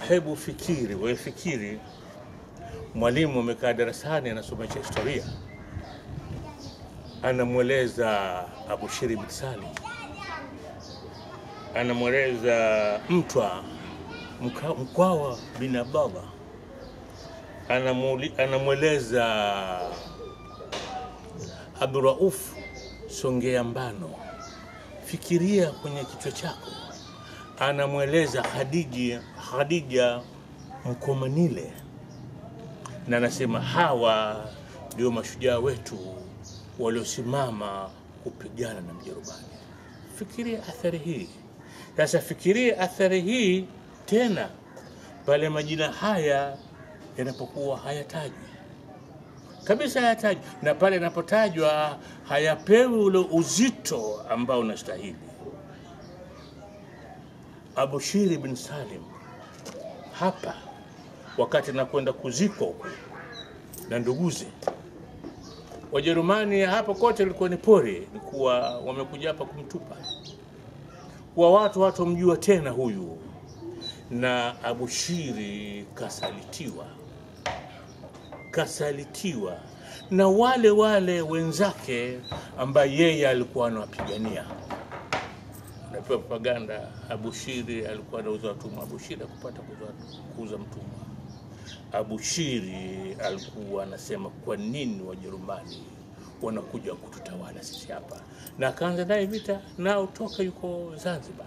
Hebu fikiri, wewe fikiri, mwalimu amekaa darasani anasomesha historia, anamweleza Abushiri bin Salim, anamweleza Mtwa Mka- Mkwawa bin Abdallah, Anamuli- anamweleza Abdurauf Songea Mbano. Fikiria kwenye kichwa chako, anamweleza Khadija, Khadija Mkomanile, na anasema hawa ndio mashujaa wetu waliosimama kupigana na Mjerumani. Fikiria athari hii sasa, fikiria athari hii tena pale majina haya yanapokuwa hayatajwi kabisa, hayatajwi na pale yanapotajwa hayapewi ule uzito ambao unastahili. Abushiri bin Salim hapa wakati anakwenda kuzikwa huko na nduguze Wajerumani, hapa kote ilikuwa ni pori, ni kuwa wamekuja hapa kumtupa, kwa watu hawatomjua tena huyu, na Abushiri kasalitiwa, kasalitiwa na wale wale wenzake ambaye yeye alikuwa anawapigania napewa propaganda. Abushiri alikuwa anauza watumwa. Abushiri akupata kuuza- kuuza mtumwa. Abushiri alikuwa anasema kwa nini Wajerumani wanakuja kututawala sisi hapa, na akaanza naye vita nao toka yuko Zanzibar.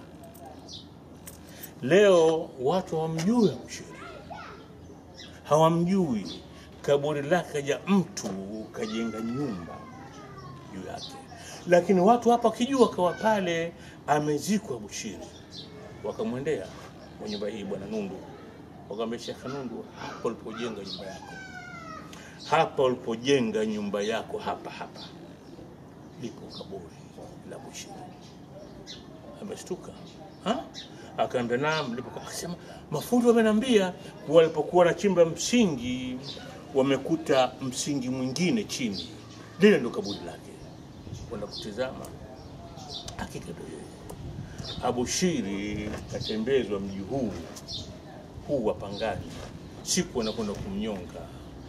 Leo watu hawamjui Abushiri, hawamjui kaburi lake, kaja mtu kajenga nyumba juu yake, lakini watu hapa wakijua kawa pale amezikwa Bushiri, wakamwendea kwa nyumba hii bwana Nundu, wakamwambia Sheikh Nundu, hapa ulipojenga nyumba yako, hapa ulipojenga nyumba yako, hapa hapa lipo kaburi la Bushiri. Ameshtuka ha? Akaambia naam, lipo. Akasema mafundi wamenambia kuwa walipokuwa wanachimba msingi wamekuta msingi mwingine chini, lile ndo kaburi lake. Kwenda kutizama, hakika ndo yeye. Abushiri katembezwa mji huu huu wa Pangani, siku wanakwenda kumnyonga,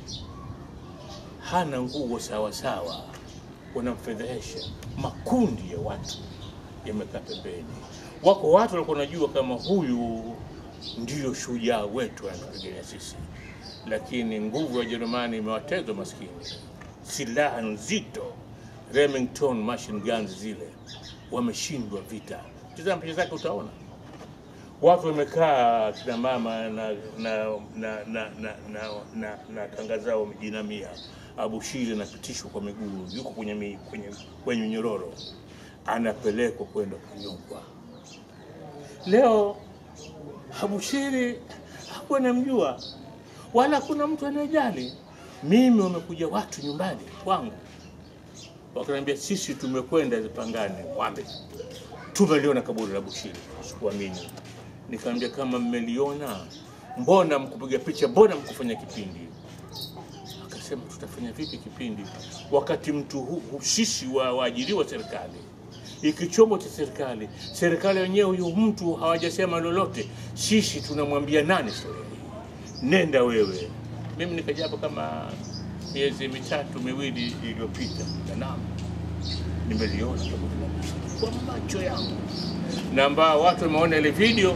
hana nguo sawa sawa, wanamfedhehesha. Makundi ya watu yamekaa pembeni, wako watu walikuwa wanajua kama huyu ndiyo shujaa wetu anatupigania sisi, lakini nguvu ya Jerumani imewatezwa maskini, silaha nzito, Remington machine guns zile, wameshindwa vita. Tazama picha zake utaona watu wamekaa kina mama na na na na na, na, na, na kanga zao wamejinamia. Abushiri anapitishwa kwa miguu, yuko kwenye mi, kwenye kwenye nyororo, anapelekwa kwenda kunyongwa. Leo Abushiri hakuwa namjua wala kuna mtu anayejali. Mimi wamekuja watu nyumbani kwangu wakaniambia, sisi tumekwenda Zipangani Mwambe, tumeliona kaburi la Bushiri. Sikuamini, nikamwambia kama mmeliona, mbona mkupiga picha, mbona mkufanya kipindi? Akasema tutafanya vipi kipindi wakati mtu hu, hu, sisi wa waajiriwa serikali iki chombo cha serikali, serikali wenyewe huyu mtu hawajasema lolote, sisi tunamwambia nani storia hii? Nenda wewe. Mimi nikaja hapo kama miezi mitatu miwili iliyopita, na naam, nimeliona kaburi la Bushiri kwa macho yangu, na ambao watu wameona ile video,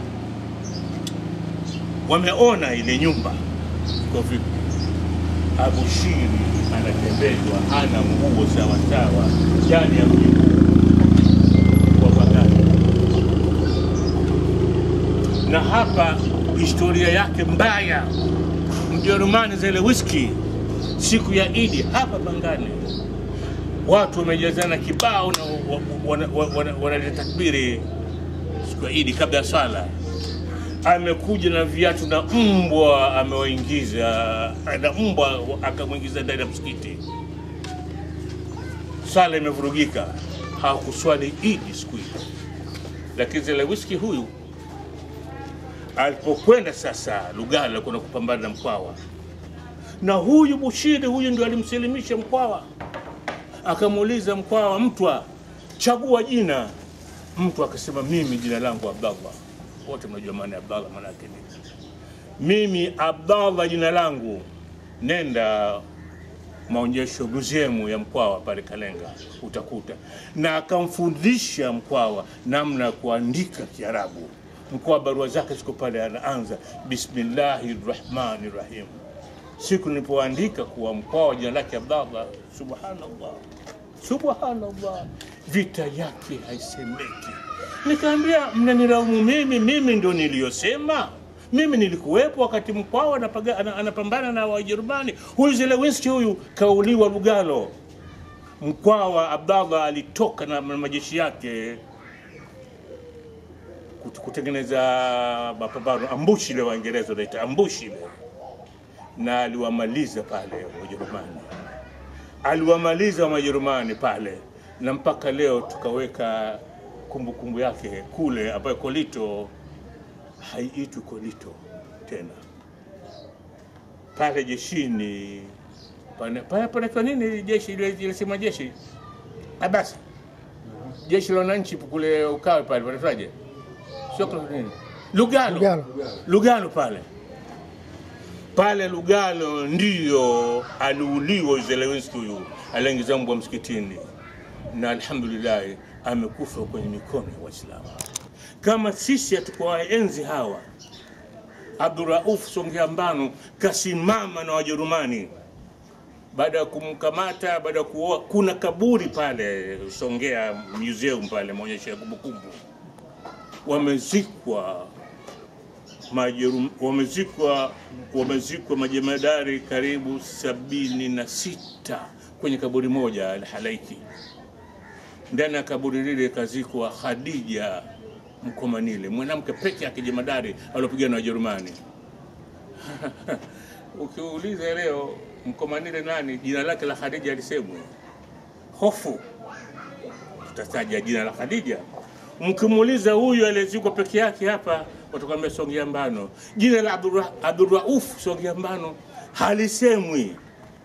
wameona ile nyumba iko vipi. Abushiri anatembezwa, hana nguo sawasawa ndani ya mji huu wa Baghdad. Na hapa historia yake mbaya, Mjerumani zile whisky siku ya Idi hapa Pangani, watu wamejazana kibao na wanaleta wana, wana, wana takbiri siku ya Idi kabla ya swala amekuja na viatu na mbwa amewaingiza, na mbwa akamwingiza ndani ya msikiti. Sala imevurugika, hawakuswali Idi siku hiyo. Lakini zile whisky huyu alipokwenda sasa Lugalo kwenda kupambana na Mkwawa, na huyu Bushiri huyu ndio alimsilimisha Mkwawa, akamuuliza Mkwawa, Mtwa, chagua jina. Mtu akasema mimi jina langu Abdallah wote mnajua maana ya Abdallah maana yake nini. mimi Abdallah jina langu, nenda maonyesho museum ya Mkwawa pale Kalenga utakuta, na akamfundisha Mkwawa namna ya kuandika Kiarabu. Mkwawa barua zake ziko pale, anaanza bismillahi rahmani rahim. Siku nilipoandika kuwa Mkwawa jina lake Abdallah, subhanallah, subhanallah, vita yake haisemeki. Nikaambia, mnanilaumu mimi, mimi ndo niliyosema mimi nilikuwepo wakati Mkwawa anapaga- ana- anapambana na Wajerumani. Huyu Zelewinski huyu kauliwa Lugalo. Mkwawa Abdallah alitoka na majeshi yake kut- kutengeneza mapambano, ambushi ile Waingereza wanaita ambushi ile, na aliwamaliza pale Wajerumani, aliwamaliza Wajerumani pale, na mpaka leo tukaweka kumbukumbu yake kule, ambayo Kolito haiitwi Kolito tena pale jeshini pana- pale panaitwa nini jeshi ile ile sema jeshi Ah, basi jeshi la wananchi kule Ukawe pale panaitwaje? Sio kwa nini? Lugalo. Lugalo. Lugalo pale pale Lugalo ndiyo aliuliwa Zelewinski huyu, aliingiza mbwa msikitini, na alhamdulillah amekufa kwenye mikono ya Waislamu. Kama sisi hatukuwaenzi hawa, Abdurauf Songea Mbano kasimama na Wajerumani baada ya kumkamata, baada ya kuoa. Kuna kaburi pale Songea Museum pale, maonyesho ya kumbukumbu, wamezikwa majerum, wamezikwa wamezikwa majemadari karibu sabini na sita kwenye kaburi moja Al-Halaiki. Ndani ya kaburi lile kazikwa Khadija Mkomanile, mwanamke peke yake jemadari aliopigana na Wajerumani. Ukiuliza leo Mkomanile nani, jina lake la Khadija alisemwa hofu, tutataja jina la Khadija. Mkimuuliza huyu aliyezikwa peke yake hapa, watakwambia Songea Mbano. Jina la Abdurra- Abdurrauf Songea Mbano halisemwi,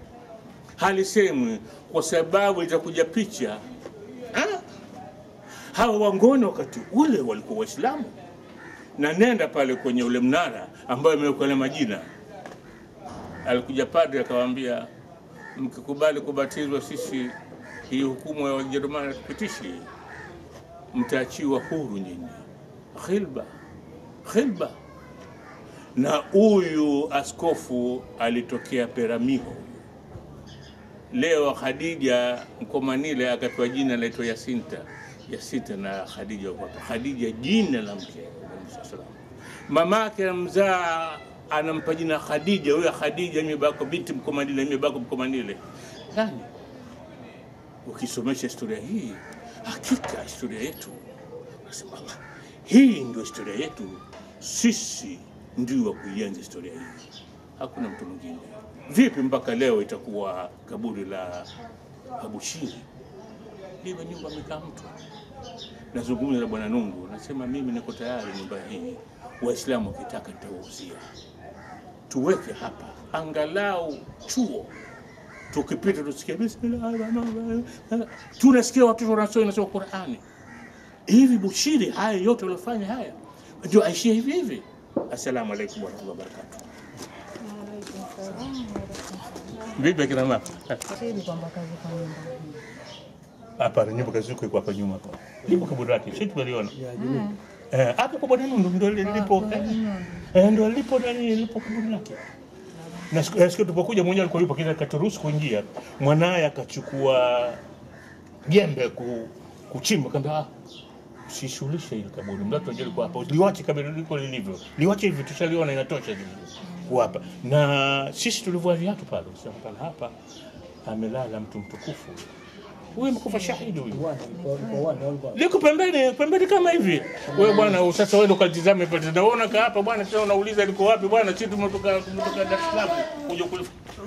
halisemwi kwa sababu itakuja picha ha? hawa wangoni wakati ule walikuwa Waislamu, na nenda pale kwenye ule mnara ambayo imewekwa na majina. Alikuja padre akawaambia, mkikubali kubatizwa, sisi hii hukumu ya Wajerumani hatupitishi, mtaachiwa huru nyinyi. Khilba, khilba. Na huyu askofu alitokea Peramiho. Leo Khadija Mkomanile akapewa jina laitwa Yasinta. Yasinta na Khadija wako hapa. Khadija jina la mke wa Musa salam. Mamake mzaa anampa jina Khadija. Huyo Khadija mimi bako binti Mkomanile, mimi bako Mkomanile. Nani? Ukisomesha historia hii, hakika historia yetu nasema Allah, hii ndio historia yetu, sisi ndio wa kuienzi historia hii, hakuna mtu mwingine. Vipi mpaka leo itakuwa kaburi la Abushiri liwe nyumba amekaa mtu? Nazungumza na Bwana Nungu, nasema mimi niko tayari nyumba hii, Waislamu wakitaka nitawauzia, tuweke hapa angalau chuo tukipita tusikia bismillahirrahmanirrahim, tunasikia watoto wanasoma nasoma Qurani hivi. Bushiri haya yote waliofanya haya ndio aishie hivi hivi. Assalamu alaikum warahmatullahi wabarakatuh. Waalaikum salaam warahmatullahi. Vipi akina mama? Shahidi kwamba kazi kwa nyumba hii. Hapana, nyumba kazi iko hapa nyuma hapa. Lipo kaburi lake, sisi tumeliona. Eh, hapo kwa bwana Nundu ndio lipo. eh, Eh, ndio lipo nani lipo kaburi lake. Na siku eh, siku tulipokuja mwenyewe alikuwa yupo kile katuruhusu kuingia. Mwanaye akachukua jembe ku, kuchimba kamba ah, usishughulishe ile kaburi. Mlato ndio alikuwa hapo. Liwache kaburi liko lilivyo. Liwache hivi tushaliona inatosha hivi. Kuwapa. Na sisi tulivua viatu pale. Sasa pale hapa amelala mtu mtukufu. Huyu amekufa shahidi huyu. liko pembeni pembeni kama hivi. Wewe bwana, sasa wewe ukatizame pale, naona ka hapa bwana, sasa unauliza liko wapi bwana? Sisi tumetoka tumetoka Dar es Salaam kuja kule.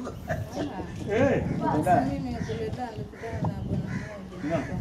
Eh, Basi mimi kule Dar nilikutana na bwana mmoja Naam.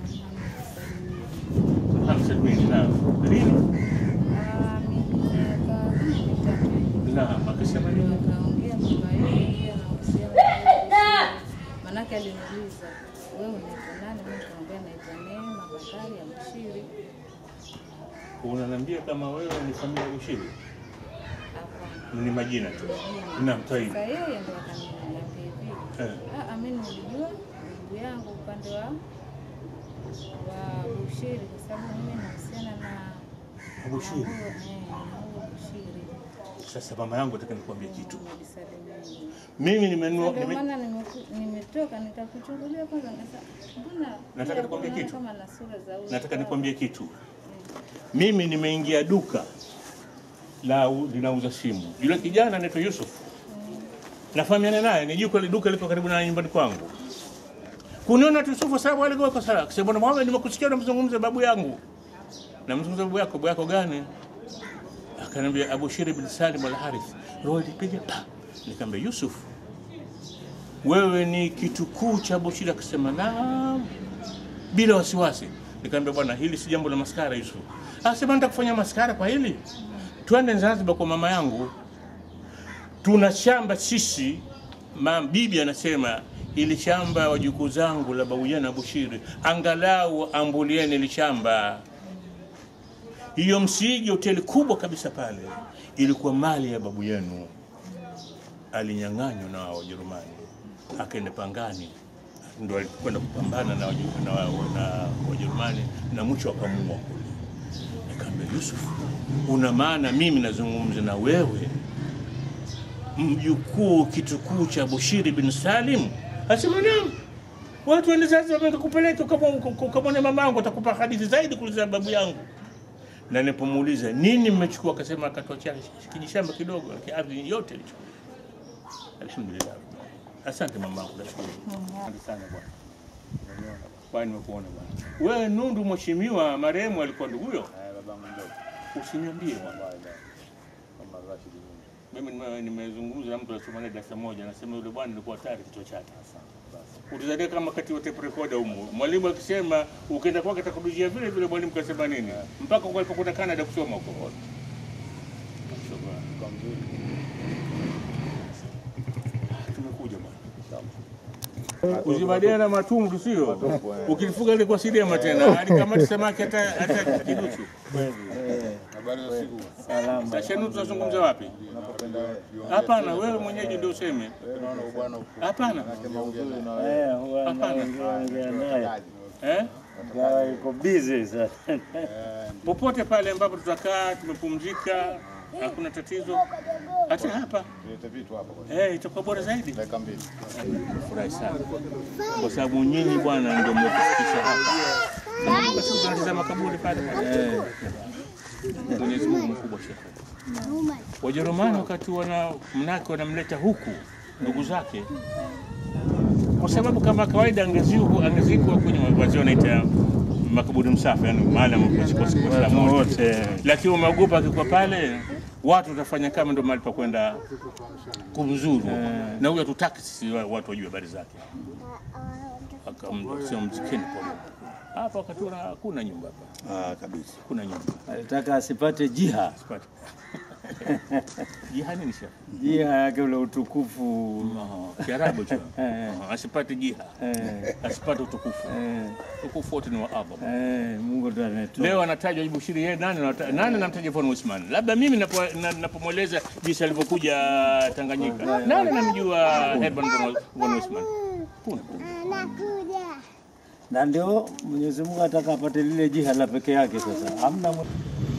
anaitwa Muhammad Salimini. hamsa mimi na lini Ah, mimi miaka mitatu. na akasema nini? Akaongea kwamba yeye pia anahusiana na wewe. Manake aliniuliza wewe unaitwa nani? Mimi nikamwambia naitwa Neema Bakari ya Mshiri. Unaniambia kama wewe ni familia ya Ushiri? Hapana. Ni majina tu. Naam, tayib. Sasa yeye ndo akaniambia hivi, Eh. ah, mimi nilijua ndugu yangu upande wa wa Bushiri kwa sababu mimi nahusiana na Bushiri. na huyo, eh, na huyo Bushiri Sasa mama yangu nataka nikwambie kitu. Umenisalimia. Mimi nimenunua Ndio nime, maana nimeku- nimetoka nikakuchungulia kwanza, nikasema mbona Nataka pia nikwambie naona kitu. kama na sura za huyu nataka baba. nikwambie kitu. Mimi nimeingia duka la linauza simu. Yule kijana anaitwa Yusuf. Nafahamiana naye, ni juko duka liko karibu na nyumbani kwangu. Kuniona tu Yusufu sababu alikuwa kwa sala. Akasema bwana Muhammad nimekusikia unamzungumza babu yangu. Namzungumza babu yako, babu yako gani? Akaniambia Abu Shiri bin Salim al Harith. Roho ilipiga pa. Nikamwambia Yusuf, wewe ni kitukuu cha Abu Shiri. Akasema naam, bila wasiwasi. Nikamwambia bwana, hili si jambo la maskara Yusuf. Akasema nataka kufanya maskara kwa hili. Twende Zanzibar kwa mama yangu, tuna shamba sisi. Mam, bibi anasema ili shamba wajukuu zangu la babu na Bushiri, angalau ambulieni ili shamba. Hiyo Msigi, hoteli kubwa kabisa pale, ilikuwa mali ya babu yenu, alinyang'anywa na Wajerumani, akaenda Pangani, ndo alikwenda kupambana na Waju- na wa- na Wajerumani na mwisho akamuua kule. Nikamwambia Yusuf, una maana mimi nazungumza na wewe mjukuu kitukuu cha Bushiri bin Salim? Asema naam. Watu wende sasa wamekupeleka ukamwone mamangu, atakupa hadithi zaidi kuliko babu yangu. Na nilipomuuliza nini mmechukua, akasema akatoa chake kijishamba kidogo, lakini ardhi yote ilichukua. Alhamdulillah. Asante mamangu, nashukuru. Asante sana bwana. Bwana, nimekuona bwana. Wewe Nundu, mheshimiwa marehemu alikuwa nduguyo? babangu mdogo Usiniambie bwana. kama Rashid Mungu. Mimi nime- nimezungumza na mtu alisoma naye darasa moja, anasema yule bwana alikuwa hatari kichwa chake. Basi Utazalia kama wakati wa tape recorder humo. Mwalimu akisema ukienda kwake atakurudishia vile vile, mwalimu kasema nini? Mpaka kwa alipokwenda Canada kusoma huko. kwa mzuri Tumekuja bwana. Uzibadia na matumbu sio? Ukilifuga ile kwa sidema tena, alikamata samaki hata hata kiduchu. habari za siku Salama. Sasa nu tunazungumza wapi? unapopenda wewe Hapana, wewe mwenyeji ndio useme. wewe naona bwana uko Hapana. kama uzuri na wewe Eh, huwa Hapana. naongea ongea naye. Eh? Gawa iko busy sasa. Popote pale ambapo tutakaa tumepumzika, hakuna tatizo. Hata hapa tulete vitu hapa kwa eh, itakuwa bora zaidi. dakika mbili Furahi sana kwa sababu nyinyi bwana ndio mmetufikisha hapa. Basi tunatazama kaburi pale pale. Mwenyezi Mungu mkubwa shekhe. Wajerumani wakati wana mnake wanamleta huku ndugu zake, kwa sababu kama kawaida angezikwa angezikwa kwenye wazee wanaita makaburi msafi, yani mahali ambapo ziko siku Waislamu wote, lakini wameogopa akikuwa pale watu watafanya kama ndo mahali pa kwenda kumzuru, na huyo hatutaki sisi wa- watu wajue habari zake. Akamsema mzikeni pole hapa, wakati wana hakuna nyumba hapa, Ah, kabisa. kuna nyumba Alitaka asipate jiha. Sipati. Jiha nini shekhe? Jiha yake ule utukufu. Aha, Kiarabu hicho. Eh. Aha, Asipate jiha, Eh, asipate utukufu. eh, Utukufu wote ni wa Allah. eh, Mungu ndo anatoa. Leo anatajwa Bushiri, yeye nani anata- nani anamtaja Von Usman? Labda mimi napo- na- napomweleza jinsi alivyokuja Tanganyika, nani anamjua Herman Von- Von Usman? Kuna. Na ndio Mwenyezi Mungu ataka apate lile jiha la peke yake sasa. Hamna mwe-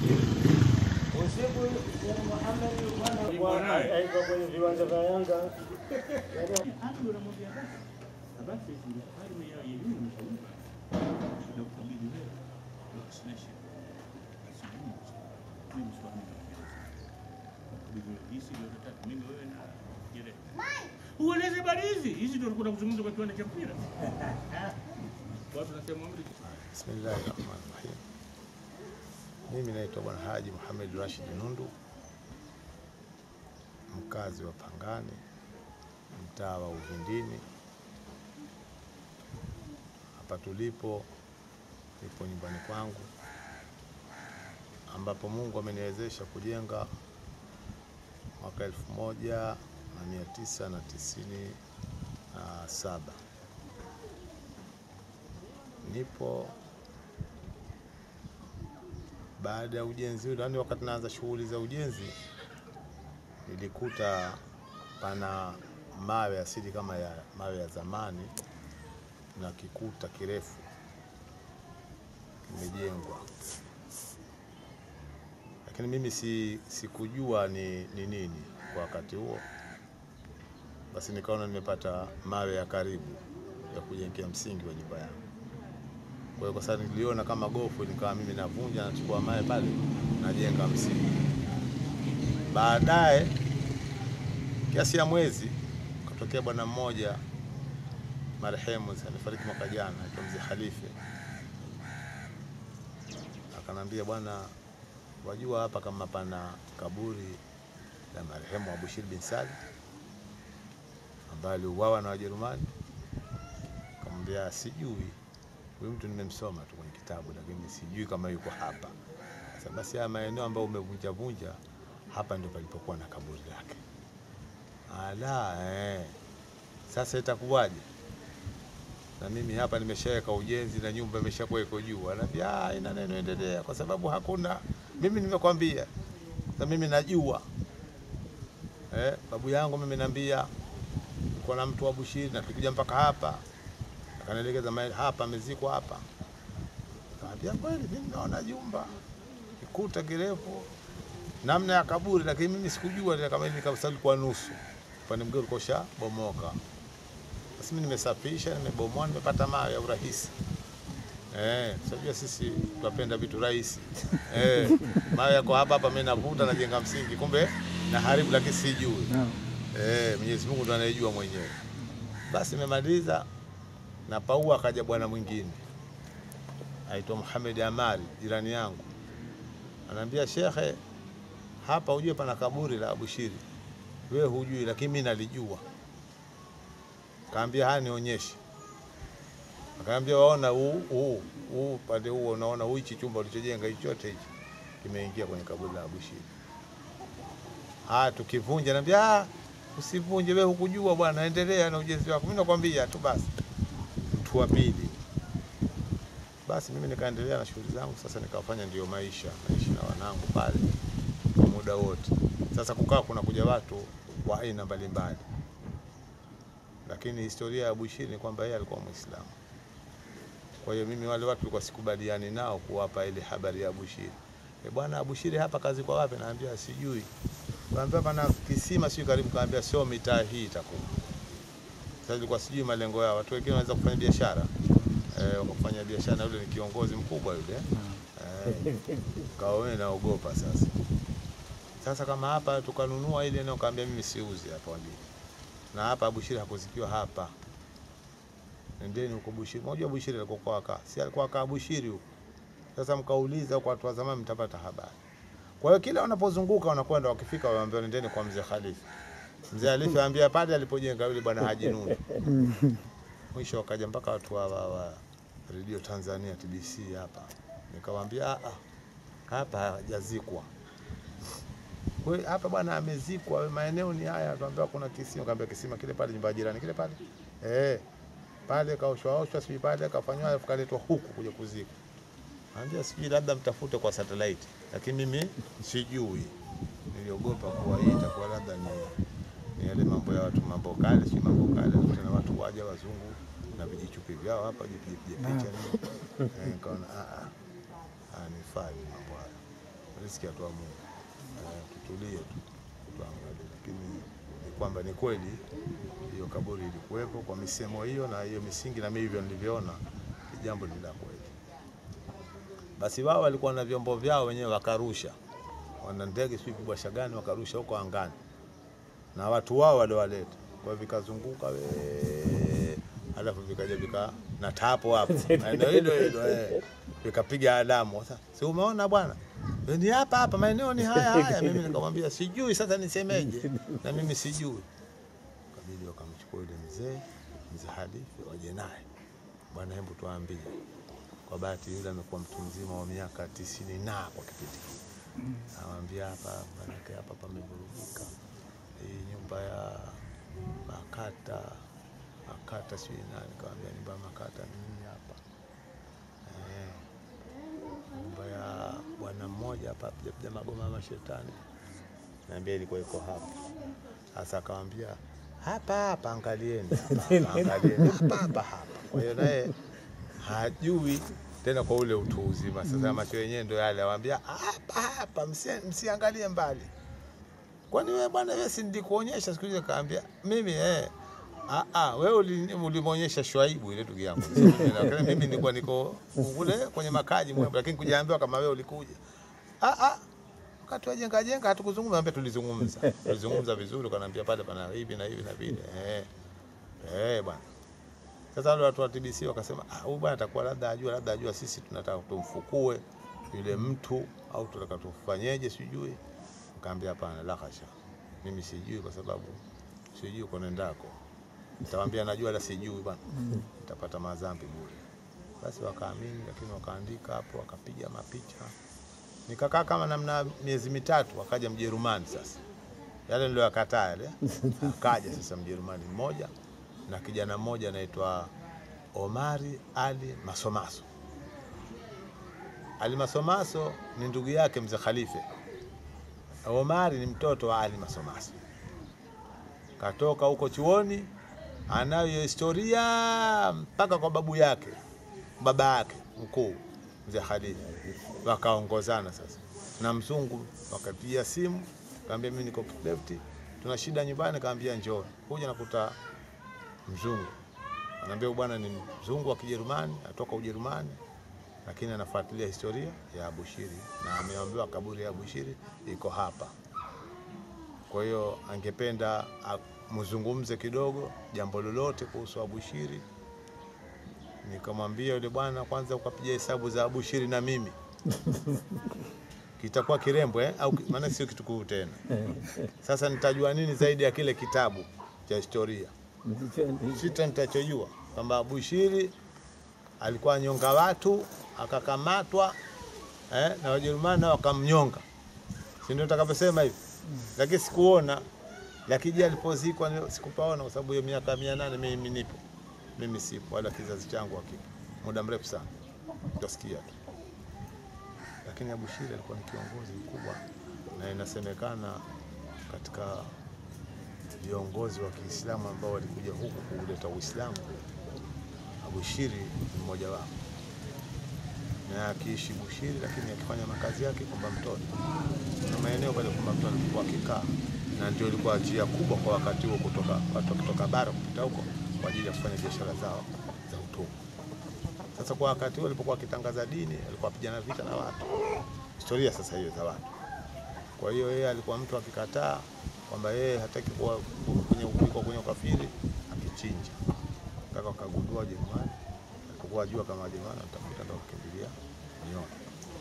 Aika kwenye viwanja vya Yanga. Ueleze habari hizi hizi, ndio kuna kuzungumza kwa kiwanda cha mpira. Watu wanasema amri Bismillahir Rahmanir Rahim. Mimi naitwa Bwana Haji Muhammad Rashid Nundu, mkazi wa Pangani, mtaa wa Uvindini. Hapa tulipo nipo nyumbani kwangu, ambapo Mungu ameniwezesha kujenga mwaka elfu moja na mia tisa na tisini na saba. Nipo baada ya ujenzi ule, yani wakati naanza shughuli za ujenzi, nilikuta pana mawe asili kama ya mawe ya zamani na kikuta kirefu kimejengwa, lakini mimi si, sikujua ni, ni nini kwa wakati huo. Basi nikaona nimepata mawe ya karibu ya kujengea msingi wa nyumba yangu. Kwa hiyo kwa sababu niliona kama gofu, nikawa mimi navunja, nachukua mawe pale, najenga msingi. Baadaye kiasi ya mwezi katokea bwana mmoja marehemu, amefariki mwaka jana, aitwa mzee Khalife, akanambia, bwana, wajua hapa kama pana kaburi la marehemu Abushir bin Salim ambaye aliuawa na Wajerumani. Akamwambia, sijui huyu mtu nimemsoma tu kwenye kitabu, lakini sijui kama yuko hapa. Sasa basi, haya maeneo ambayo umevunja vunja, hapa ndio palipokuwa na kaburi lake. Ala, eh. Sasa itakuwaje? Na mimi hapa nimeshaweka ujenzi na nyumba imeshakuwa iko juu. Anaambia ah, ina neno endelea, kwa sababu hakuna. Mimi nimekwambia, sasa mimi najua eh, babu yangu mimi naambia niko na mtu wa Bushiri na tukija mpaka hapa, akanielekeza mahali hapa amezikwa hapa. Kaambia kweli, mimi naona jumba kikuta kirefu namna ya kaburi, lakini mimi sikujua ile kama ile kabisa ilikuwa nusu, upande mwingine ulikuwa ushabomoka. Basi mimi nimesafisha, nimebomoa, nimepata mawe ya urahisi. Eh, sajua sisi tunapenda vitu rahisi. Eh, mawe yako hapa hapa, mimi navuta najenga msingi, kumbe na haribu, lakini sijui. Eh, Mwenyezi Mungu ndo anayejua mwenyewe. Basi nimemaliza na paua, akaja bwana mwingine aitwa Muhammad Amari, jirani yangu, anaambia shekhe, hapa ujue pana kaburi la Abushiri, wewe hujui, lakini mimi nalijua. Kaambia haya, nionyeshe. Akaambia waona, huu huu huu pande huo, unaona huu hichi chumba ulichojenga hichi chote hichi kimeingia kwenye kaburi la Abushiri. Haya, tukivunja, naambia ah, usivunje wewe, hukujua bwana, endelea na ujenzi wako. Mimi nakwambia tu basi. Mtu wa pili, basi mimi nikaendelea na shughuli zangu. Sasa nikafanya ndio maisha, naishi na wanangu pale kwa muda wote. Sasa kukaa kuna kuja watu wa aina mbalimbali, lakini historia ya Abushiri ni kwamba yeye alikuwa Muislamu. Kwa hiyo mimi wale watu walikuwa sikubaliani nao kuwapa ile habari ya Abushiri. E bwana, Abushiri hapa kazi kwa wapi? Naambia sijui. Kaambia pana kisima sio karibu, kaambia sio mitaa hii itakuwa. Sasa ilikuwa sijui malengo yao. Watu wengine wanaweza kufanya biashara eh, wakafanya biashara na yule ni kiongozi mkubwa yule eh, kawa wewe naogopa sasa. Sasa kama hapa tukanunua ile eneo, kaambia mimi siuzi hapa wajua, na hapa Abushiri hakuzikiwa hapa, nendeni huko Bushiri. Unajua Bushiri alikuwa kwa kaa, si alikuwa kaa Bushiri huko. Sasa mkauliza kwa watu wa zamani, mtapata habari. Kwa hiyo kila wanapozunguka wanakwenda, wakifika waambia nendeni kwa mzee Khalifa. Mzee Khalifa aambia pale alipojenga yule bwana Haji Nuni. Mwisho wakaja mpaka watu wa, wa, wa Radio Tanzania TBC hapa, nikawaambia "Ah, ah, hapa hajazikwa Kwa hiyo hapa bwana amezikwa, maeneo ni haya. Tuambia kuna kisima, kaambia kisima kile pale, nyumba ya jirani kile pale eh, pale kaoshwa oshwa, sijui pale kafanywa, alafu kaletwa huku kuja kuzikwa. Anambia sijui, labda mtafute kwa satellite, lakini mimi sijui. Niliogopa kuwa hii itakuwa labda ni ni yale mambo ya watu mambo kale, si mambo kale, tena watu waja wazungu na vijichupi vyao hapa jipige picha nini. Eh, nikaona ah ah, ah ni fai mambo haya, riziki atoa Mungu. Eh, tutulie tu tuangalie, lakini ni kwamba ni kweli hiyo kaburi ilikuwepo kwa misemo hiyo na hiyo misingi, na mimi hivyo nilivyoona ni jambo ni la kweli. Basi wao walikuwa na vyombo vyao wenyewe, wakarusha, wana ndege sijui kubwasha gani, wakarusha huko angani na watu wao waliowaleta, kwa hiyo vikazunguka we, alafu vikaja vika na tapo hapo maeneo hilo hilo eh, vikapiga alamu. Sasa si umeona bwana, Eh, ni hapa hapa maeneo ni haya haya. Mimi nikamwambia sijui, sasa nisemeje? Na mimi sijui. Kabidi wakamchukua yule mzee mzee Halifu waje naye, bwana, hebu tuambie. Kwa bahati yule amekuwa mtu mzima wa miaka tisini na kwa kipindi hiki, nawambia hapa, manake hapa pamevurugika hii nyumba ya Makata Makata sijui nani, kawambia nyumba ya Makata ni nini hapa eh, nyumba ya bwana mmoja hapa piga magoma ya mashetani naambia ilikuwa iko hapa. Sasa akamwambia hapa hapa, angalieni hapa, angalieni hapa hapa hapa. Kwa hiyo naye hajui tena kwa ule utu uzima. Sasa macho yenyewe ndio yale, awambia hapa hapa, msi- msiangalie mbali. Kwani wewe bwana, wewe si nilikuonyesha siku ile? Kaambia mimi eh, ah ah, wewe uli- ulimwonyesha Shwaibu ile ndugu yangu. Si mimi, lakini mimi nilikuwa niko kule kwenye makaji mwe, lakini kujaambiwa kama wewe ulikuja. Ah ah, wakati wa jenga jenga hatukuzungumza, ambia tulizungumza, tulizungumza vizuri, kanaambia pale pana hivi na hivi na vile eh eh bwana. Sasa wale watu wa TBC wakasema, ah, huyu bwana atakuwa labda ajua, labda ajua sisi tunataka tumfukue yule mtu au tunataka tufanyeje, sijui. Nikamwambia hapana, la hasha, mimi sijui, kwa sababu sijui uko nendako. Nitawaambia najua, la sijui bwana, nitapata madhambi bure. Basi wakaamini, lakini wakaandika hapo, wakapiga mapicha. Nikakaa kama namna miezi mitatu, wakaja Mjerumani sasa yale niliyoyakataa yale, akaja sasa Mjerumani mmoja na kijana mmoja anaitwa Omari Ali Masomaso. Ali Masomaso ni ndugu yake mzee Khalife. Omari ni mtoto wa Ali Masomaso, katoka huko chuoni, anayo historia mpaka kwa babu yake, baba yake mkuu mzee Khalife. Wakaongozana sasa na mzungu, wakapigia simu, kaambia mimi niko lefti, tuna shida nyumbani, kaambia njoo. Kuja nakuta mzungu anaambia huyu bwana ni mzungu wa Kijerumani, atoka Ujerumani, lakini anafuatilia historia ya Abushiri na ameambiwa kaburi ya Abushiri iko hapa. Kwa hiyo angependa a- mzungumze kidogo jambo lolote kuhusu Abushiri. Nikamwambia yule bwana, kwanza ukapiga hesabu za Abushiri na mimi kitakuwa kirembo eh? au maana sio kitukuu tena. Sasa nitajua nini zaidi ya kile kitabu cha historia? sita nitachojua kwamba Abushiri alikuwa anyonga watu akakamatwa eh, na Wajerumani nao wakamnyonga, si ndio utakavyosema hivi? Lakini sikuona, lakini je, alipozikwa ni- sikupaona, kwa sababu hiyo miaka mia nane mimi nipo, mimi sipo, wala kizazi changu hakipo, muda mrefu sana, utasikia tu. Lakini Abushiri alikuwa ni kiongozi mkubwa, na inasemekana katika viongozi wa Kiislamu ambao walikuja huku kuleta Uislamu, Abushiri ni mmoja wao, na akiishi Bushiri, lakini akifanya makazi yake kwamba mtoni na maeneo pale kwamba mtoni alikuwa akikaa, na ndio ilikuwa njia kubwa kwa wakati huo kutoka watu wakitoka bara kupita huko kwa ajili ya kufanya biashara zao za utumwa. Sasa kwa wakati huo alipokuwa akitangaza dini, alikuwa apigana vita na watu, historia sasa hiyo za watu kwa hiyo yeye alikuwa mtu akikataa kwamba yeye hataki kuwa kwenye kuwa kwenye ukafiri, akichinja mpaka wakagundua Wajerumani, alipokuwa ajua kama Wajerumani watafuta ndo wakimbilia Nyoni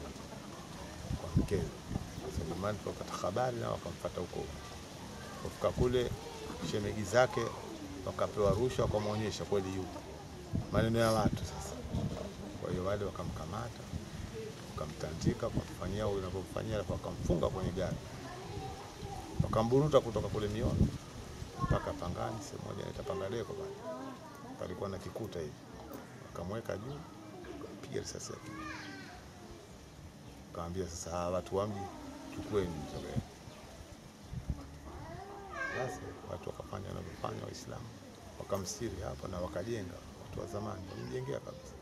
kwa mkewe. Sasa Wajerumani wakapata habari na wakamfuata huko huko. Kufika kule, shemegi zake wakapewa rushwa, wakamwonyesha kweli yupo, maneno ya watu sasa. Kwa hiyo wale wakamkamata wakamtandika wakamfanyia unavyomfanyia, alafu wakamfunga kwenye gari, wakamburuta kutoka kule Mioni mpaka Pangani, sehemu moja inaitwa Pangadeko pale, palikuwa na kikuta hivi, wakamweka juu, piga risasi yake, kaambia sasa, hawa watu wa mji chukueni mzee. Basi watu wakafanya wanavyofanya Waislamu, wakamstiri hapa na wakajenga. Watu wa zamani walimjengea kabisa.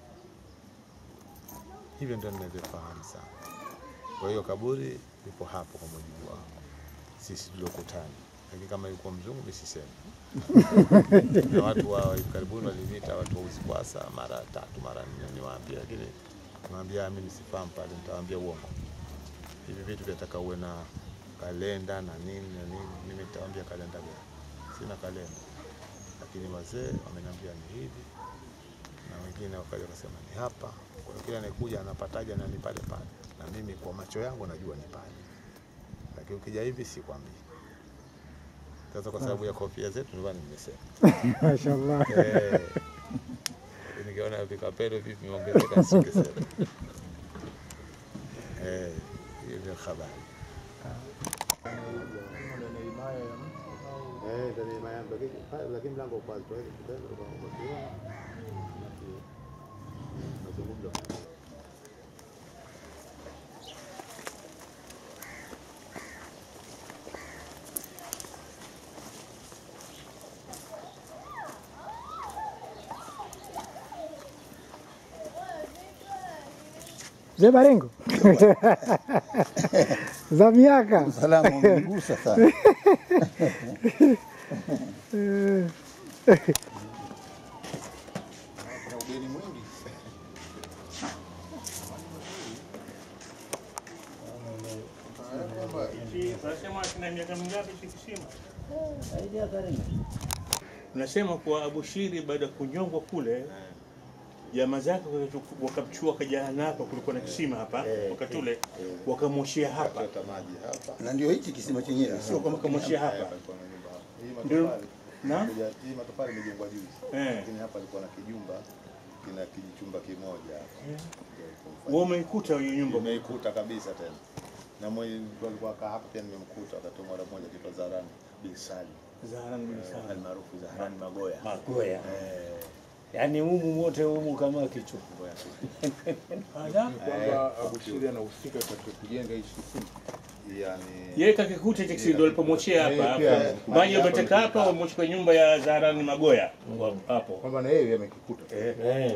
Hivyo ndio ninavyofahamu sana. Kwa hiyo kaburi lipo hapo kwa mujibu wa sisi tuliokutana, lakini kama ilikuwa mzungu mimi sisemi. na watu wa hivi karibuni waliniita watu wa Uzikwasa mara tatu mara nne, niwaambia, lakini niwaambia mimi sifahamu pale, nitawaambia uongo. Hivi vitu vyataka uwe na kalenda na nini na nini, mimi nitawaambia kalenda gani? Sina kalenda, lakini wazee wameniambia ni hivi na wengine wakaja wakasema ni hapa. Kwa hiyo kila anayekuja anapataja na ni pale pale, na mimi kwa macho yangu najua ni pale, lakini ukija hivi sikwambii. Sasa kwa sababu ya kofia zetu ndio maana nimesema Mashallah. Eh, nikiona vikapelo vipi vimeongezeka singesema. Eh, hiyo ndio habari. Eh, ndani ya mayamba lakini mlango uko wazi, tuweze kutenda kwa kwa nazungumza Mzee Barengo za miaka Salamu umenigusa sana. Kuna ugeni mwingi. Unasema kina miaka mingapi hiki kisima? Unasema kwa Abushiri baada ya kunyongwa kule jamaa zake wakatu- wakamchukua wakajana hapa, kulikuwa na kisima hapa wakati ule, wakamwoshea hapa, Hata maji hapa. Na ndio hichi kisima chenyewe, sio kwamba wakamwoshea hapa. Palikuwa na nyumba hapa. Hii Ndio. matofali. Na Kuja- Hii matofali imejengwa juzi. eh, Lakini hapa alikuwa na kijumba kina kijichumba kimoja hapa. Ndio ilipomfanya. wewe umeikuta hiyo nyumba Umeikuta kabisa tena. Na mwenye alikuwa kaa hapa pia nimemkuta wakati mara moja kitwa Zarani bin Sali. Zaharani bin Sali. Almaarufu Zaharani Magoya. Magoya. Eh, Yaani humu wote humu kama kichwa. Magoya. Ala, kwamba Abushiri anahusika katika kujenga hii kisima. Yaani yeye kakikuta hiki kisima ndio alipomwoshea hapa Yeye hapa. pia- Maji yameteka hapa, wamwoshea nyumba ya Zaharani Magoya hapo. Kwamba na yeye amekikuta. Eh, Eh.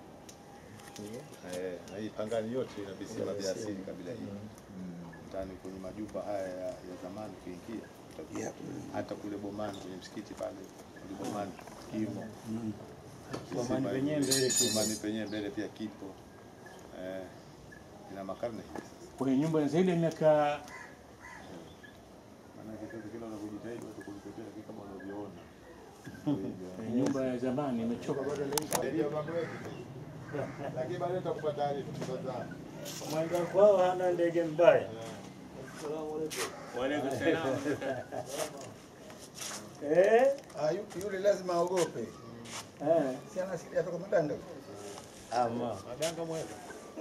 Eh, na hii Pangani yote ina visima vya asili kabila hii. Ndani kwenye majumba haya ya, ya zamani kuingia hata kule Bomani kwenye msikiti pale kule Bomani kimo Bomani Kisima penyewe hivi. mbele kipo. Bomani penyewe mbele pia kipo eh, ina makarne hivi sasa. kwenye nyumba zaidi ya miaka Maanake sasa kila unavyojitahidi watu kulitetea lakini kama unavyoona kwenye nyumba ya zamani imechoka bado lakini baadaye nitakupa taarifa tutazama. Mwenda kwao hana ndege mbaya. wale kusema Eh? Ah, yu- yule lazima aogope. Eh. Si ana asili atoka Madanga. Ama. Madanga mweka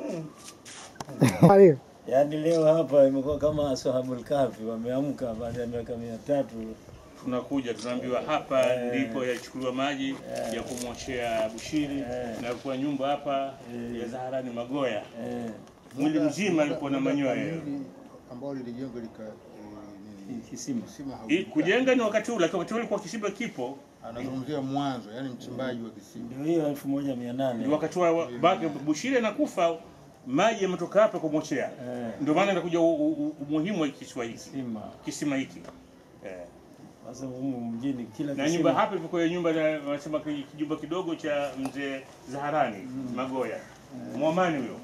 Hayo. Yaani leo hapa imekuwa kama ashabul kahfi wameamka baada ya miaka mia tatu. tunakuja tunaambiwa hapa ndipo yachukuliwa maji ya kumwoshea Bushiri na kwa nyumba hapa ya Zaharani Magoya. Eh. Mwili mzima alikuwa na manyoya. Hili ambao lilijengwa lika eh, nini, Kisima. kisima Hii haukukaa. kujenga ni wakati ule, lakini wakati ule kwa kisima kipo Anazungumzia mwanzo, yani mchimbaji wa kisima. Ndio hiyo elfu moja mia ni nane. wakati wa baki Bushiri anakufa maji yametoka hapa kumwoshea. Eh. Ndio maana inakuja u- u- u- umuhimu wa kisiwa hiki Kisima. kisima hiki eh. Sasa humu mjini kila na kisima- nyumba hapa ilikuwa nyumba na wanasema ki- kijumba kidogo cha mzee Zaharani Magoya Mwamani huyo.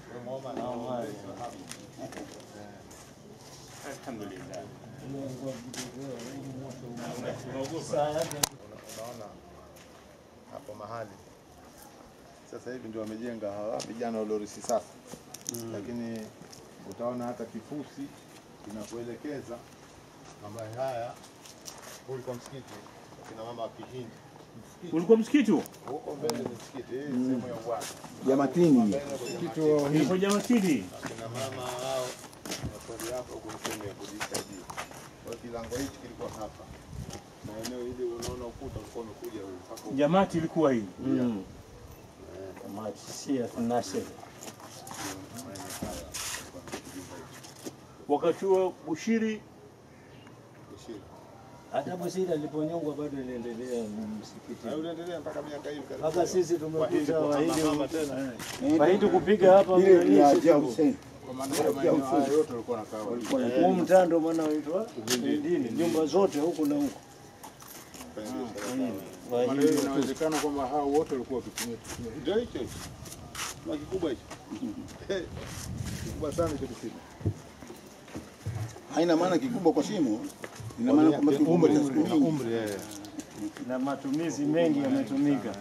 Alhamdulillah. Unaogopa? Saa yake unaona hapo mahali sasa hivi ndio wamejenga hawa vijana waliorisi sasa lakini utaona hata kifusi kinakuelekeza ambaye haya huu ulikuwa msikiti kina mama wa Kihindi msikiti Ulikuwa msikiti huo? huko mbele ni msikiti hii ni sehemu ya uwanja Jamatini. Ulikuwa Jamatini. kina mama hao wasali hapa huko ni sehemu ya kujisaidia kwa hiyo kilango hichi kilikuwa hapa na eneo hili unaona ukuta ulikuwa umekuja huu mpaka huko. Jamati ilikuwa hii. Mm. Sia Nasir. Wakati huo Bushiri Kushiri. Hata Busiri aliponyongwa bado iliendelea msikiti. Na uliendelea mpaka miaka hivi karibu. Mpaka sisi tumekuta Wahindi Wahindi kuhama tena. Wahindi kupiga hapa Ile mnani ya sisi Jia tuko. Hussein. Kwa maana hiyo maeneo haya yote walikuwa wanakaa Huu mtaa ndio maana huitwa Uhindini, nyumba zote huku na huku. Kufanya biashara zao. Maana Wahindi hiyo inawezekana kwamba hao wote walikuwa wakitumia kisima hicho. Ndio hicho hicho. Kima kikubwa hicho. Eh, Kikubwa sana hicho kisima. Haina maana kikubwa kwa shimo. Ina maana kwamba kikubwa cha siku na nyingi. umri eh. na matumizi mengi yametumika.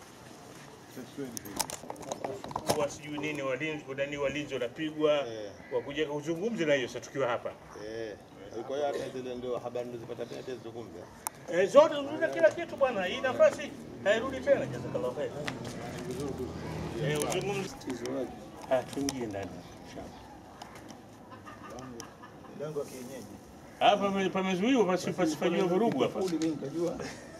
kuwa sijui nini walinzi nani walinzi wanapigwa Eh. wakuja kuzungumza na hiyo sasa tukiwa hapa. Eh. Kwa hiyo hata zile ndio habari nilizopata pia pia zizungumza. Eh, zote zungumza kila kitu bwana. Hii nafasi hairudi tena jazakallahu khair. Eh, uzungumze. Ah, tuingie ndani. Mlango wa kienyeji. Hapa pame- pamezuiwa pasi- pasifanyiwe vurugu hapa. Kuli mimi nikajua.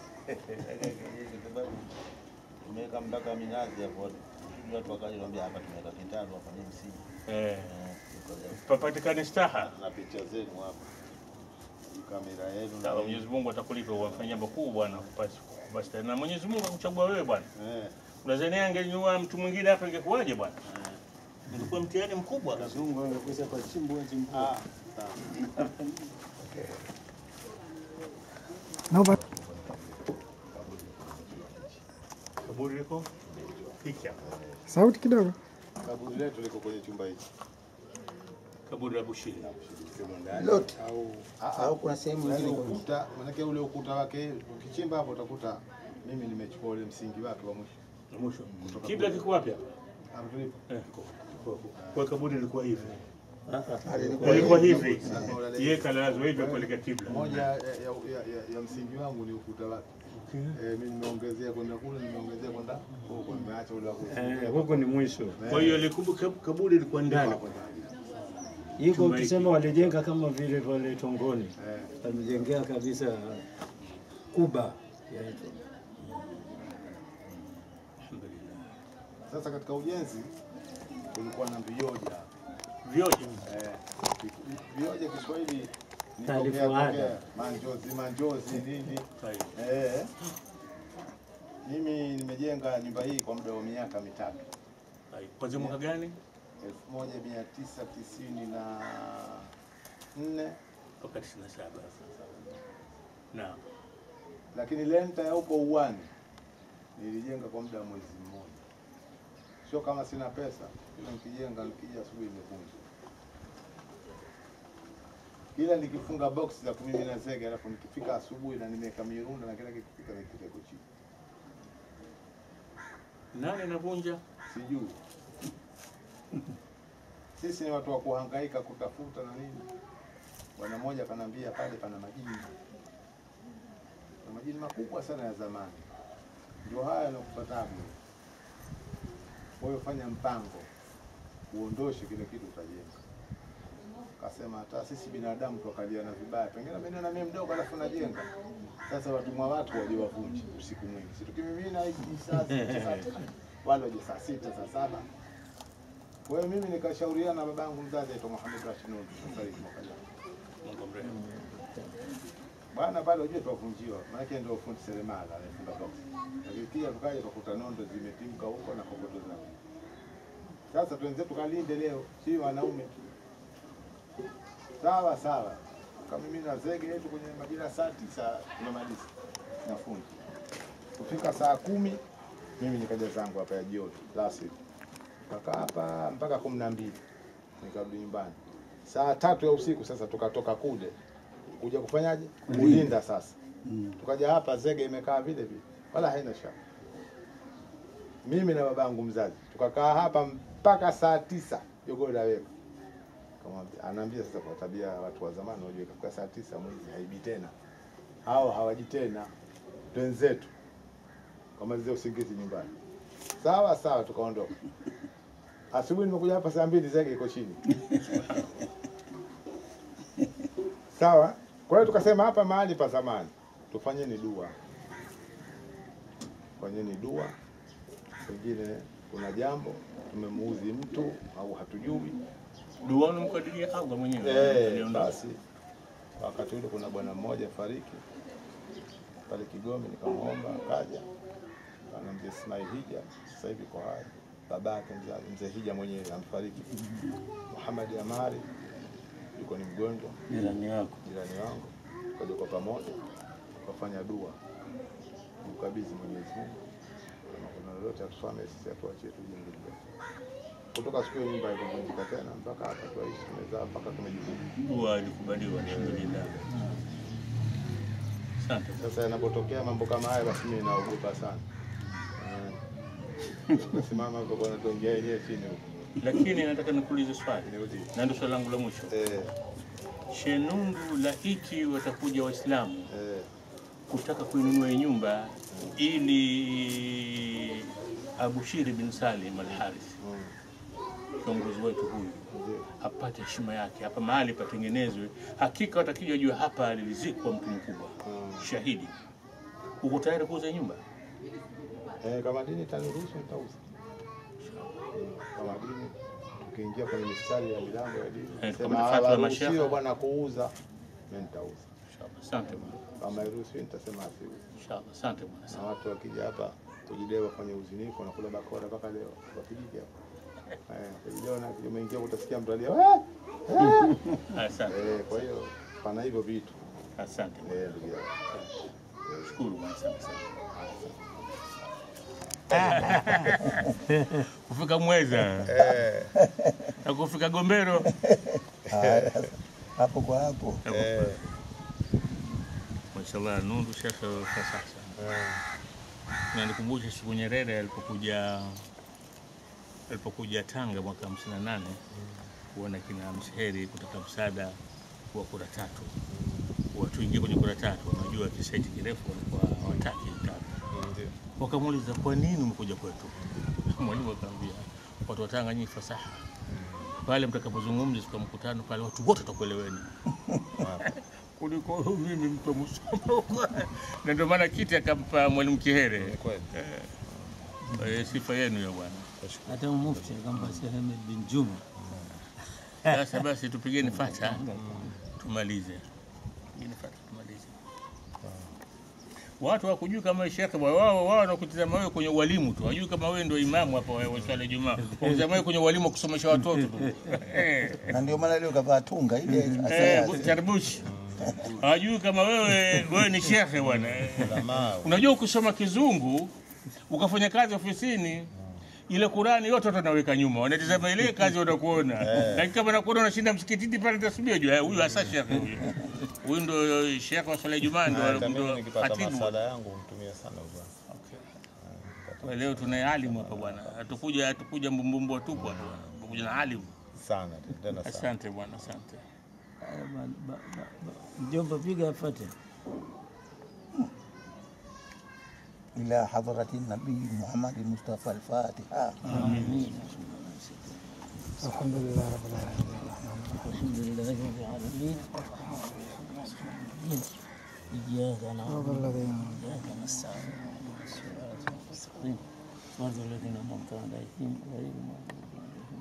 tumeweka mpaka minazi hapo, watu wakaja niambia hapa tumeweka kitabu hapa ni msingi Eh, papatikane staha. Na picha zenu hapa. Hii kamera yenu na Sawa, Mwenyezi Mungu atakulipa wafanya jambo kubwa bwana kupasi kupasi. Na Mwenyezi Mungu akuchagua wewe bwana. eh. Unadhani angenyua mtu mwingine hapa ingekuwaje bwana? Ungekuwa mtihani mkubwa. Wazungu wangekwisha kwa chimbo chimbo. Ah, sawa. Naomba Kaburi liko hiki hapa. sauti kidogo. Kaburi letu liko kwenye chumba hichi. Kaburi la Bushiri. Sehemu ndani Lote. au au kuna sehemu Yaani nyingine kwa ukuta, manake ule ukuta wake ukichimba hapo utakuta mimi nimechukua ule msingi wake wa mwisho. Na mwisho. Kibla kiko wapi hapa? Hapo tulipo. Eh, kwa- kwa- kwa kaburi lilikuwa hivi. Alikuwa Ilikuwa hivi. hivi. Yeye kalazwa hivi kuelekea kibla. Moja ya, ya, ya, ya, ya msingi wangu ni ukuta wake. Eh, mimi nimeongezea kwenda kule, nimeongezea kwenda huko, nimeacha ule wa kule. Eh, huko ni mwisho. Kwa hiyo likumbuka kaburi lilikuwa ndani. Hapo ndani. Iko Chumba ukisema walijenga kama vile pale Tongoni. Eh, Walijengea kabisa kuba yaitwa. Alhamdulillah. Sasa katika ujenzi kulikuwa na vioja. Vyote. Eh, vioja Kiswahili ni Taarifa tokea- ada. tokea, manjozi manjozi nini Sahihi. Eh, mimi nimejenga nyumba hii kwa muda wa miaka mitatu, Sahihi. Kwanzia mwaka gani? 1994 Mpaka 97. Naam. lakini lenta ya huko uwani nilijenga kwa muda wa mwezi mmoja. Sio kama sina pesa, kila nikijenga nikija asubuhi imevunja. Kila nikifunga box za kumimina zege, alafu nikifika asubuhi na nimeweka mirunda na kila kikifika nikifika iko chini, Nani anavunja? sijui. Sisi ni watu wa kuhangaika kutafuta na nini. Bwana mmoja akanambia pale pana majini, na majini makubwa sana ya zamani, ndio haya yanakupa tabu. Kwa hiyo fanya mpango, uondoshe kile kitu utajenga. Kasema hata sisi binadamu tuakaliana vibaya, pengine mimi na mimi mdogo alafu najenga. Sasa watumwa watu waje wavunje usiku mwingi, si tukimimina hivi saa sita, saa tatu, wale waje saa sita saa saba. Kwa hiyo mimi nikashauriana na babangu mzazi aitwa Muhammad Rashid Nur, sasa hivi mwaka jana. Mungu mrehemu. Bwana pale ujue tuwavunjiwa, maanake ndio fundi seremala anayefunga box. Lakini pia tukaja tukakuta nondo zimetimka huko na kokoto zao. Sasa twenzetu kalinde leo, si wanaume tu. Sawa sawa, kama mimi na zege yetu kwenye majira saa tisa tunamaliza na fundi. Kufika saa kumi mimi nikaja zangu hapa ya jioni last week. Kakaa hapa mpaka kumi na mbili nikarudi nyumbani. Saa tatu ya usiku sasa tukatoka kule kuja kufanyaje? Kulinda sasa. Tukaja hapa zege imekaa vile vile, wala haina shaka. Mimi na babangu mzazi tukakaa hapa mpaka saa tisa jogoo laweka. Kamwambia, anaambia sasa, kwa tabia ya watu wa zamani, unajua ikafika saa tisa mwizi haibi tena, hao hawaji tena, twenzetu kamalizia usingizi nyumbani. Sawa sawa, tukaondoka. Asubuhi nimekuja hapa saa mbili, zege iko chini. Sawa. Kwa hiyo tukasema hapa mahali pa zamani, tufanyeni dua, fanyeni dua. Pengine kuna jambo tumemuudhi mtu au hatujui. Dua unamkadiria Allah mwenyewe. Eh, Aliondoka. basi wakati ule kuna bwana mmoja fariki pale Kigoma, nikamwomba akaja, ana mzee Ismail Hija, sasa hivi kwa hai, babake mzazi mzee Hija mwenyewe amefariki. Muhammad Amari yuko ni mgonjwa Jirani yako. jirani wangu, tukaja kwa pamoja tukafanya dua, mkabidhi Mwenyezi Mungu, kama kuna lolote atufame sisi, atuachie tujenge letu. Kutoka siku hiyo nyumba ikavunjika tena mpaka hapa tuaishi, tumezaa mpaka tumejikuta. Dua ilikubaliwa alhamdulillah. Asante. Sasa yanapotokea mambo kama haya, basi mimi naogopa sana. Eh. Nasimama huko bwana, tuongea yenyewe chini huko. Lakini nataka nikuulize swali. Nirudi. Na ndio swali langu la mwisho. Eh, Shenundu laiti watakuja Waislamu eh, kutaka kuinunua hii nyumba ili Abushiri bin Salim al-Harith mm, kiongozi wetu huyu ndio. apate heshima yake, hapa mahali patengenezwe. Hakika watakija jua hapa alizikwa mtu mkubwa Mm. shahidi. Uko tayari kuuza hii nyumba? Eh, kama dini itaniruhusu nitauza. Mm, Kama dini tukiingia kwenye mistari ya milango ya dini, Eh, sema kama ni fatwa ya hawaruhusiwi mashekhe. bwana kuuza, mimi nitauza. Inshallah. Asante bwana. Kama hairuhusiwi nitasema asiuze. Inshallah. Asante bwana. Na watu wakija hapa kujidai wafanye uzinifu, wanakula bakora mpaka leo, wapigike hapa. Eh, kijana umeingia utasikia mtu alia "Eh, eh." Asante, Eh, kwa hiyo pana hivyo vitu asante, eh, ndugu yangu. shukuru bwana sana sana. Kufika Mweza Eh, na kufika Gombero hapo kwa hapo eh, Mashallah, nundu shekhe kwa sasa. Na nikumbushe siku Nyerere alipokuja alipokuja Tanga mwaka 58 kuona kina Msheri kutaka msaada wa kura tatu, watu ingie kwenye kura tatu, unajua kisaiti kirefu walikuwa wataki tatu. ndio. Wakamuuliza, kwa nini umekuja kwetu? Mwalimu akamwambia, watu wa Tanga nyinyi fasaha, pale mtakapozungumza siku ya mkutano pale watu wote watakueleweni kuliko mimi mtu wa Musoma huko. na ndio maana kiti akampa mwalimu Kihere. Ni kweli. Eh, sifa yenu ya bwana. hata mufti akampa Sheikh Ahmed bin Juma Sasa basi tupigeni fata tumalize, pigeni fata tumalize. Watu hawakujui kama shekhe bwana, wao wao wanakutizama wewe kwenye ualimu tu, hawajui kama wewe ndio imamu hapa wa wa swala ya Ijumaa. Wanakutizama wewe kwenye ualimu wa kusomesha watoto tu. Eh. na ndio maana leo kavaa tunga ile Eh, asaya Charbush. Hawajui kama wewe wewe ni shekhe bwana. Ulamaa. Unajua ukisoma kizungu ukafanya kazi ofisini ile Qurani yote watu wanaweka nyuma, wanatizama ile kazi wanakuona. Lakini kama nakuona unashinda msikitini pale tasbih, jua huyu hasa shekhe huyu. Huyu ndio shekhe wa swala ya Ijumaa Hata ndio mimi ndio nikipata khatibu. masala yangu humtumia sana bwana. Kwa Leo tuna alimu hapa bwana. Hatukuja hatukuja mbumbumbu tupu hapa bwana. Tumekuja na alimu. Sana tena sana. Asante bwana, asante. Haya, ba- ba- ba- ba- mjomba piga afate إلى حضرة النبي محمد المصطفى الفاتحة الحمد لله رب العالمين الحمد لله رب العالمين إياك نعبد صراط الذين وإياك نستعين اهدنا الصراط المستقيم صراط الذين أنعمت عليهم غير المغضوب عليهم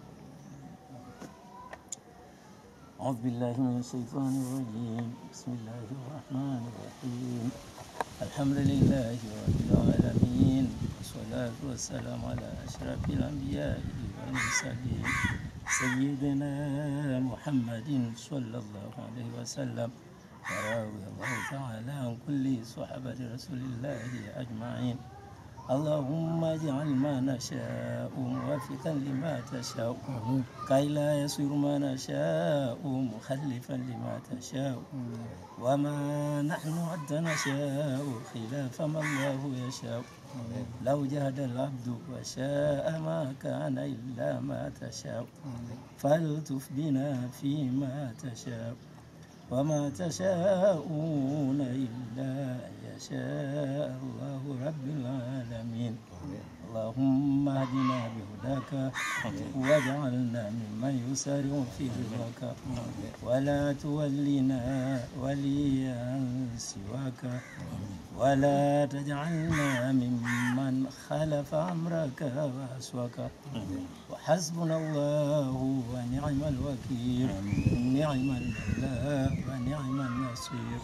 أعوذ بالله من الشيطان الرجيم بسم الله الرحمن الرحيم الحمد لله رب العالمين والصلاة والسلام على أشرف الأنبياء والمرسلين سيدنا محمد صلى الله عليه وسلم ورضي الله تعالى عن كل صحابة رسول الله أجمعين اللهم اجعل ما نشاء موافقا لما تشاء كي لا يصير ما نشاء مخلفا لما تشاء وما نحن حتى نشاء خلاف ما الله يشاء لو جهد العبد وشاء ما كان إلا ما تشاء فالتف بنا فيما تشاء وما تشاءون إلا أن يشاء الله رب العالمين اللهم اهدنا بهداك واجعلنا ممن يسارع في رضاك ولا تولنا وليا سواك ولا تجعلنا ممن خلف أمرك وأسواك وحسبنا الله ونعم الوكيل نعم المولى ونعم النصير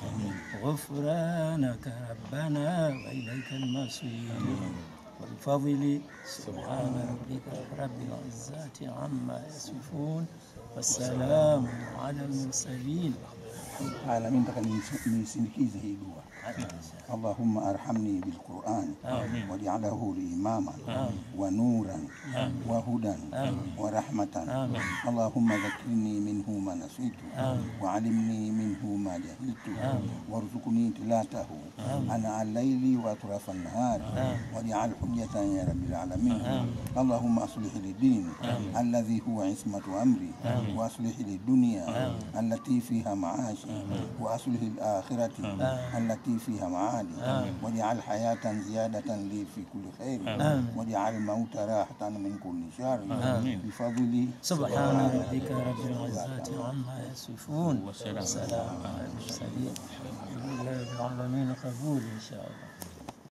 غفرانك ربنا وإليك المصير والفضل سبحان ربك رب العزة عما يصفون والسلام على المرسلين العالمين taka nisi- nisindikize hii dua اللهم ارحمني بالقرآن آمين. واجعله لي إماما ونورا وهدى ورحمة اللهم ذكرني منه ما نسيت وعلمني منه ما جهلت وارزقني تلاته أنا الليل وأطراف النهار واجعل حجة يا رب العالمين اللهم أصلح لي ديني الذي هو عصمة أمري وأصلح لي الدنيا التي فيها معاشي وأصلح الآخرة التي فيها معادي واجعل حياة زيادة لي في كل خير واجعل الموت راحة من كل شر بفضل سبحان ربك رب العزة عما يصفون والسلام على المرسلين الحمد لله رب العالمين قبول إن شاء الله